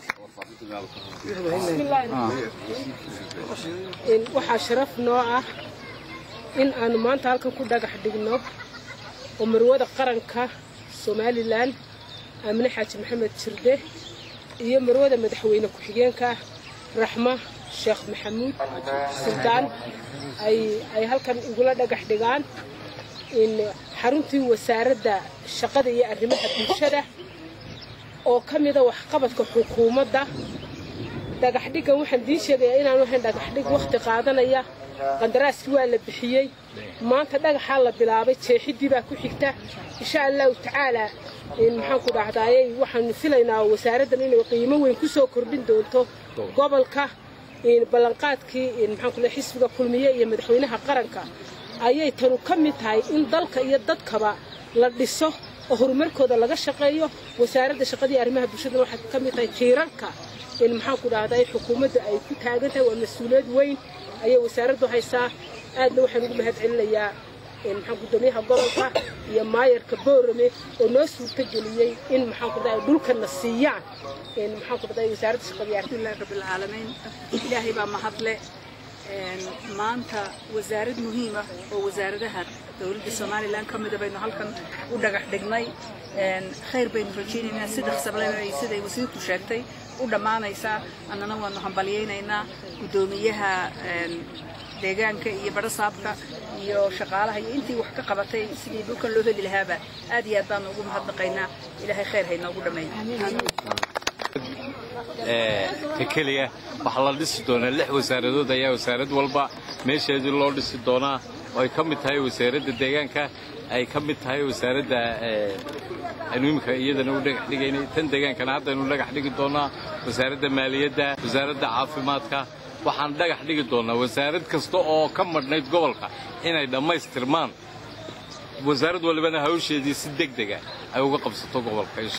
waxaa sharaf noo ah in aanu maanta halkan ku dhagax dhigno oo marwada qaranka somalilan aamine xaaji maxamed jirde iyo marwada madaxweyne ku-xigeenka raxma sheekh maxamuud suldaan ay halkan igula dhagax dhigaan in xaruntii wasaaradda shaqada iyo arrimaha bulshada oo ka mida waxqabadka xukuumadda dhagaxdhiggan waxaan idiin sheegayaa inaanu ahayn dhagaxdhig wakhti qaadanaya qandaraaskii waa la bixiyey maanta dhagaxaa la bilaabay jeexidii baa ku xigta insha allahu tacaalaa maxaanku dhahdaayey waxaanu filaynaa wasaaraddan inay qiimo weyn ku soo kordhin doonto gobolka ballanqaadkii maxaanku xisbiga kulmiye iyo madaxweynaha qaranka ayay tanu ka mid tahay in dalka iyo dadkaba la dhiso oo horumarkooda laga shaqeeyo wasaaradda shaqadii arrimaha bulshadana waxay ka mid tahay tiirarka maxaanku dhahday xukuumadda ay ku taagan tahay waa mas-uuliyad weyn ayay wasaaraddu haysaa aadna waxaan ugu mahad celinayaa maxaa gudoomiyaha gobolka iyo maayarka boorame oo noo suurtageliyey in maxaanku dhahday dhulkana siiyaan maxaanku dhahday wasaaradda shaqadii alxamdulillahi rabbil caalamiin ilaahay baa mahadle maanta wasaarad muhiim ah oo wasaaradaha dowladda somalilan ka mida baynu halkan u dhagax dhignay khayr baynu rajaynaynaa sida sableey siday wasiirku sheegtay u dhammaanaysaa annana waanu hambalyaynaynaa guddoomiyaha deegaanka iyo barasaabka iyo shaqaalaha iyo intii wax ka qabatay sidii dhulkan loo heli lahaaba aad iyo aad baanu ugu mahadnaqaynaa ilaahay khayr haynoogu ka keliya waxaa la dhisi doonaa lix wasaaradood ayaa wasaarad walba meesheedii loo dhisi doonaa oo ay ka mid tahay wasaaradda deegaanka ay ka mid tahay wasaaradda aynu imika iyadana u dhagax dhigaynay tan deegaankana haddaynu dhagax dhigi doonaa wasaaradda maaliyadda wasaaradda caafimaadka waxaan dhagax dhigi doonaa wasaarad kasta oo ka madhnayd gobolka inay dhammaystirmaan wasaarad walibana hawsheedii si deg dega ay uga qabsato gobolka